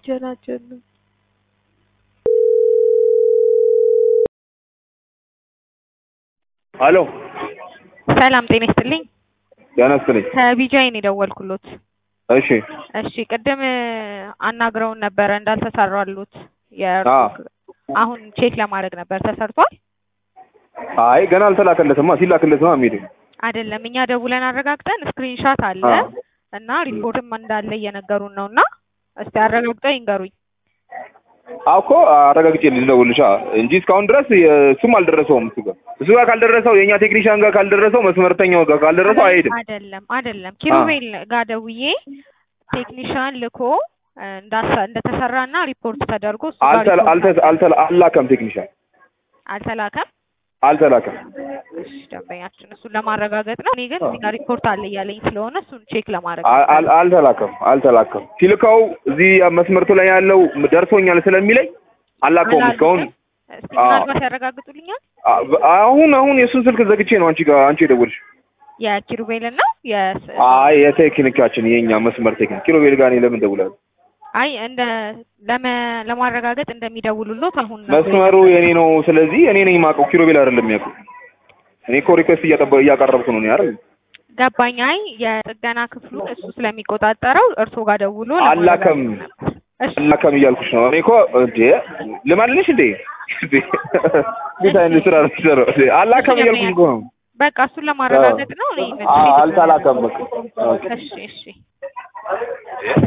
ጀናጀኑ አሎ ሰላም ጤና ይስጥልኝ። ጤና ይስጥልኝ። ከቢጃይ ነው የደወልኩሎት። እሺ እሺ ቅድም አናግረውን ነበረ እንዳልተሰራሉት የእርሱ አዎ። አሁን ቼክ ለማድረግ ነበር ተሰርቷል አይ ገና አልተላከለትማ። ሲላክለትማ የሚሄድ አይደለም። እኛ ደውለን አረጋግጠን ስክሪንሻት አለ አዎ። እና ሪፖርትም እንዳለ እየነገሩን ነው እና እስቲ አረጋግጠው ይንገሩኝ። አውኮ አረጋግጬ ልደውልልሻ እንጂ እስካሁን ድረስ እሱም አልደረሰውም። እሱ ጋር እሱ ጋር ካልደረሰው የእኛ ቴክኒሻን ጋር ካልደረሰው መስመርተኛው ጋር ካልደረሰው አይሄድም። አይደለም አይደለም ኪሩቤል ጋር ደውዬ ቴክኒሻን ልኮ እንዳሰ እንደተሰራና ሪፖርት ተደርጎ እሱ ጋር አልተላ- ሪፖርት አልተ- አልተላ- አልላከም ቴክኒሻን አልተላከም። አልተላከም። እሺ ደንበኛችን እሱን ለማረጋገጥ ነው። እኔ ግን እዚህ ጋር ሪፖርት አለ እያለኝ ስለሆነ እሱን ቼክ ለማድረግ አል- አል- አልተላከም አልተላከም። ሲልከው እዚህ መስመርቱ ላይ ያለው ደርሶኛል ስለሚለኝ አላከውም እስካሁን። አላልኩም። እስቲ አዎ። ምናልባት ያረጋግጡልኛል። አ- አሁን አሁን የእሱን ስልክ ዘግቼ ነው አንቺ ጋር አንቺ የደወልሽ። የኪሩቤልን ነው የስ አይ የቴክኒካችን የኛ መስመር ቴክኒክ ኪሎቤል ጋር እኔ ለምን ደውላለሁ? አይ እንደ ለመ ለማረጋገጥ እንደሚደውሉሎት አሁን ነው መስመሩ የኔ ነው። ስለዚህ እኔ ነኝ የማውቀው፣ ኪሎቤል አይደለም የሚያውቀው። እኔ እኮ ሪኩዌስት እያጠበ እያቀረብኩ ነው እኔ አይደል? ገባኝ። አይ የጥገና ክፍሉን እሱ ስለሚቆጣጠረው እርስዎ ጋር ደውሎ አላከም ለማረጋገጥ ነበር። እሺ አላከም እያልኩሽ ነው። እኔ እኮ እንዴ ልማልልሽ እንዴ እንዴ እንዴት አይነት ስራ ነው የምትሰራው? እንዴ አላከም እያልኩሽ እኮ ነው። በቃ እሱን ለማረጋገጥ ነው። እኔ አ- አልተላከም በቃ ኦኬ። እሺ እሺ